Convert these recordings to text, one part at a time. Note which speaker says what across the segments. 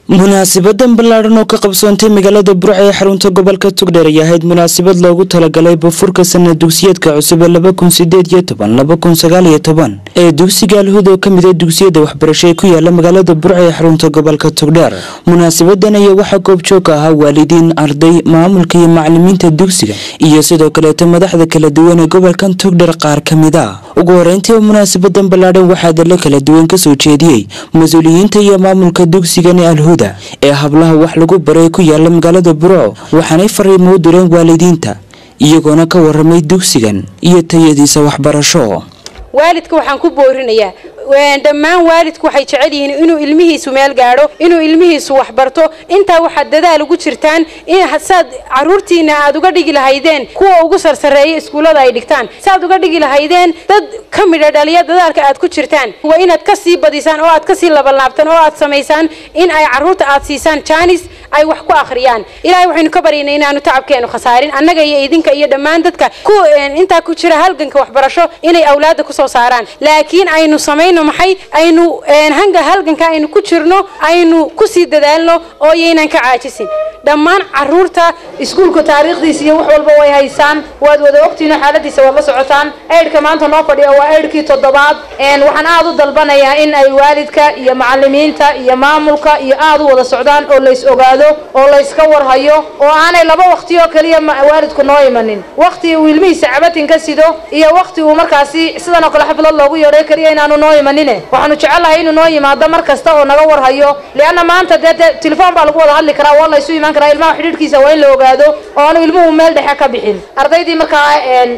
Speaker 1: munaasibadan ballaadhan oo ka qabsoontay magaalada burca ee xarunta gobolka tugdheer ay ahayd munaasabad loogu talagalay bafurka sanad dugsiyeedka cusub ee laba kun sideed iyo toban laba kun sagaal iyo toban ee dugsiga alhuud oo kamid a dugsiyada waxbarasho ee ku yaala magaalada burca ee xarunta gobolka tugdheer munaasabadan ayaa waxaa goobjoog ahaa waalidiin arday maamulka iyo macalimiinta dugsiga iyo sidoo kaleeto madaxda kala duwan ee gobolkan tugdheer qaar ka mid a ugu horeyntii munaasabadan ballaadhan waxaa dalo kala duwan kasoo jeediyey mas-uuliyiinta iyo maamulka dugsigan ee alhuuda ee hablaha wax lagu baray ku yaala magaalada burco waxaanay fariimo u direen waalidiinta iyagoona ka waramay dugsigan iyo tayadiisa waxbarasho
Speaker 2: waalidka waxaan ku boorinayaa dhammaan waalidku waxay jecel yihiin inuu ilmihiisu meel gaadho inuu ilmihiisu waxbarto intaa waxaad dadaal ugu jirtaan saad caruurtiina aad uga dhigi lahaydeen kuwa ugu sarsareeya iskuullada ay dhigtaan saaad uga dhigi lahaydeen dad ka midha dhaliya dadaalka aad ku jirtaan waa inaad ka sii badisaan oo aad kasii labanlaabtaan oo aad samaysaan in ay caruurta aad siisaan jaanis ay wax ku akhriyaan ilaahay waxaynu ka baryaynay inaanu tacabkeenu khasaarin annaga iyo idinka iyo dhammaan dadka ku intaa ku jira halganka waxbarasho inay awlaadda kusoo saaraan laakiin aynu samayn maxay aynu hanga halganka aynu ku jirno aynu kusii dadaalno oo yaynan ka caajisin dhammaan caruurta iskuulka taariikhdiisa iyo wax walba way haysaan waad wada ogtiino xaaladiisa waad la socotaan eydhka maanta noo fadhiya waa eydhkii toddobaad waxaan aada u dalbanayaa in ay waalidka iyo macalimiinta iyo maamulka iyo aada u wada socdaan oo lays ogaado oo layska warhayo oo aanay laba waqti oo keliya waalidku noo imanin waqti uu ilmihiisa cabatin ka sido iyo waqti uu markaasi sidan oo kale xaflad loogu yeedhay keliya inaanu noo imanin waxaanu jecelnahay inuu noo yimaado mar kasta oo naga warhayo leanna maanta dee telefoon baa lagu wada hadli karaa waa laysu imaan karaa ilmaha xidhiidhkiisa waa in la ogaado oo aanu ilmuhu meel dhexe ka bixin ardaydii markaa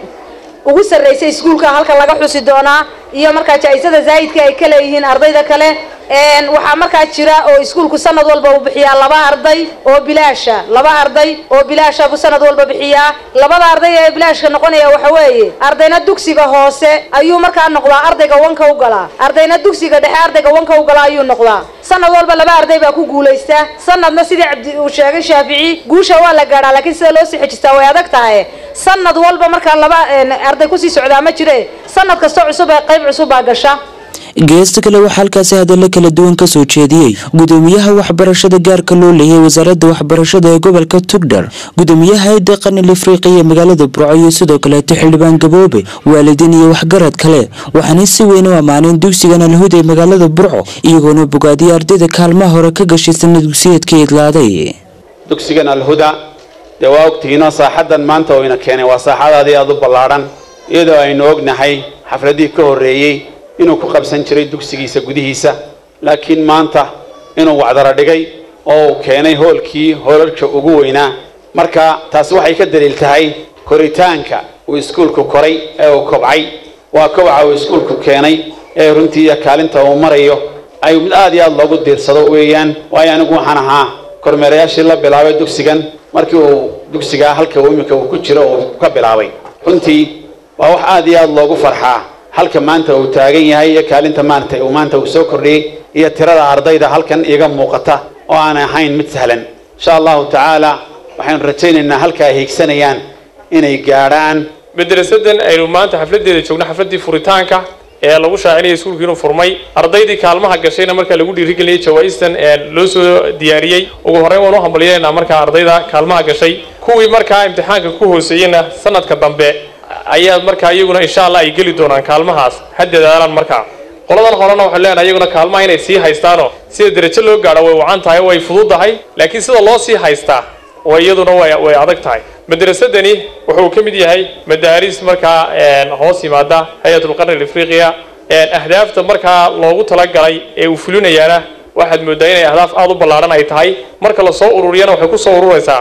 Speaker 2: ugu sarraysay iskuulka halka laga xusi doonaa iyo markaa jaa-isada zaa'idka ay ka leeyihiin ardayda kale waxaa markaa jira oo iskuulku sanad walba uu bixiyaa laba arday oo bilaasha laba arday oo bilaasha buu sanad walba bixiyaa labada arday ee bilaashka noqonaya waxa weeye ardayna dugsiga hoose ayuu markaa noqdaa ardayga wanka u galaa ardayna dugsiga dhexe ardayga wanka u galaa ayuu noqdaa sanad walba laba arday baa ku guulaysta sanadna sidii cabdi uu sheegay shaafici guusha waa la gaadhaa laakiin sida loo sii xejistaa way adag tahay sanad walba markaa laba arday kusii socdaa ma jire sanad kasta cusub ee qayb cusub baa gasha
Speaker 1: geesta kale waxaa halkaasi hadallo kala duwan kasoo jeediyey gudoomiyaha waxbarashada gaarka loo leeyay wasaaradda waxbarashada ee gobolka tugdhar gudoomiyaha hay-adda qanil afriqiya magaalada burco iyo sidoo kaleeto xildhibaan gaboobe waalidiin iyo waxgarad kale waxaanay si weyn u ammaaneen dugsigan alhuud ee magaalada burco iyagoona bogaadiyay ardayda kaalmaha hore ka gashay sanad dugsiyeedka idlaaday
Speaker 3: dugsigan alhuda dee waa ogtihiinoo saaxaddan maanta oo ina keenay waa saaxadaadii aada u ballaadhan iyadoo aynu ognahay xafladihii ka horreeyey inuu ku qabsan jiray dugsigiisa gudihiisa laakiin maanta inuu wacdaro dhigay oo uu keenay hoolkii hoolalka ugu weynaa marka taasi waxay ka daliil tahay koritaanka uu iskuulku koray ee uu kobcay waa kobaca uu iskuulku keenay ee runtii iyo kaalinta uu marayo ay mid aad iyo aad loogu diirsado weeyaan waayo anigu waxaan ahaa kormeerayaashii la bilaabay dugsigan markii uu dugsigaa halka iminka uu ku jiro uu ka bilaabay runtii waa wax aad iyo aad loogu farxaa halka maanta uu taagan yahay iyo kaalinta maanta uu maanta uu soo kordhiyey iyo tirada ardayda halkan iga muuqata oo aan ahayn mid sahlan insha allahu tacaala waxaynu rajaynaynaa halka ay hiigsanayaan inay gaadhaan
Speaker 4: madrasadan aynu maanta xafladeeda joogno xafladii furitaanka ee lagu shaacinaya iskuulka inuu furmay ardaydii kaalmaha gashayna markaa lagu dhiirigelinayay jawaa-istan loo soo diyaariyey ugu horreyn waan u hambalyeynaa markaa ardayda kaalmaha gashay kuwii markaa imtixaanka ku hooseeyeyna sanadka dambe ayaa markaa iyaguna insha allah ay geli doonaan kaalmahaas ha dadaalaan markaa qoladan horena waxaan leenahay iyaguna kaalmaha inay sii haystaanoo sida derajo loo gaadho way wacan tahay way fududahay laakiin sida loo sii haystaa way iyaduna way way adag tahay madrasadani wuxuu ka mid yahay madaaris markaa hoos yimaada hay-atulqarni alafriqiya ahdaafta markaa loogu talagalay ee uu fulinayaana waxaad moodaa inay ahdaaf aada u ballaadhan ay tahay marka lasoo ururiyana waxay kusoo ururaysaa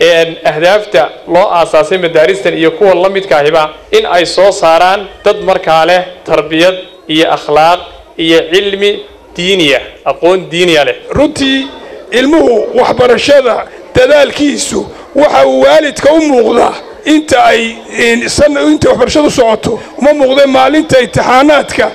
Speaker 4: ahdaafta loo aasaasay madaaristan iyo kuwa la midkaahiba in ay soo saaraan dad markaa leh tarbiyad iyo akhlaaq iyo cilmi diiniya aqoon diiniya leh
Speaker 5: runtii ilmuhu waxbarashada dadaalkiisu waxa uu waalidka u muuqdaa inta ay inta waxbarashadu socoto uma muuqda maalinta imtixaanaadka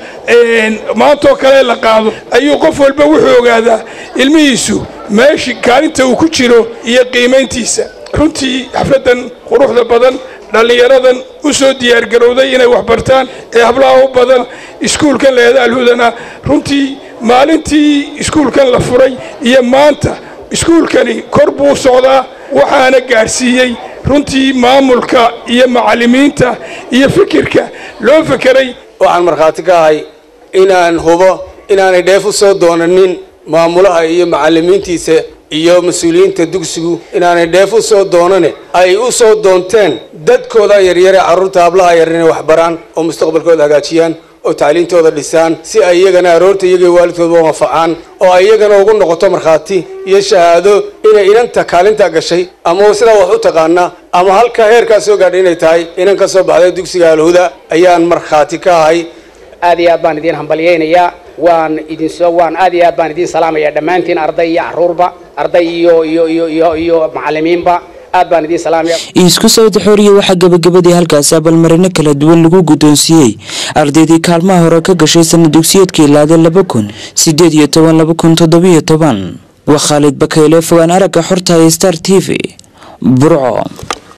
Speaker 5: maantoo kale la qaado ayuu qof walba wuxuu ogaadaa ilmihiisu meeshii kaalinta uu ku jiro iyo qiimayntiisa runtii xafladdan quruxda badan dhallinyaradan u soo diyaargarowday inay waxbartaan ee hablaha u badan iskuulkan leeda alhudana runtii maalintii iskuulkan la furay iyo maanta iskuulkani kor buu socdaa waxaana gaadhsiiyey runtii maamulka iyo macallimiinta iyo fikirka loo fekeray
Speaker 6: waxaan markhaati ka ahay inaan hubo inaanay dheef u soo doonanin maamulaha iyo macallimiintiisa iyo mas-uuliyiinta dugsigu inaanay dheef u soo doonane ay u soo doonteen dadkooda yaryare carruurta hablaha yar inay waxbaraan oo mustaqbalkooda hagaajiyaan oo tacliintooda dhisaan si ay iyagana aroorta iyaga waalidkooda u anfacaan oo ay iyagana ugu noqoto markhaati iyo shahaado inay inanta kaalintaa gashay ama sidaa wax u taqaana ama halkaa heerkaa soo gaadhay inay tahay inan ka soo baxday dugsiga alhuda ayaan markhaati ka ahay
Speaker 7: aad iyo aad baan idiin hambalyaynayaa waan idinsoo waan aad iyo aad baan idiin salaamaya dhammaantiin arday iyo carruurba arday iyo iyo iyo iyo iyo macallimiinba aad baan idiin salaamaya
Speaker 1: isku sawda xooriya waxaa gabagabadii halkaasi abaalmarino kala duwan lagu guddoonsiiyey ardaydii kaalmaha hore ka gashay sanad dugsiyeedkii laade laba kun sideed iyo toban laba kun toddobiyo toban waa khaalid bakayle fogaan aragga xorta ee star t v burco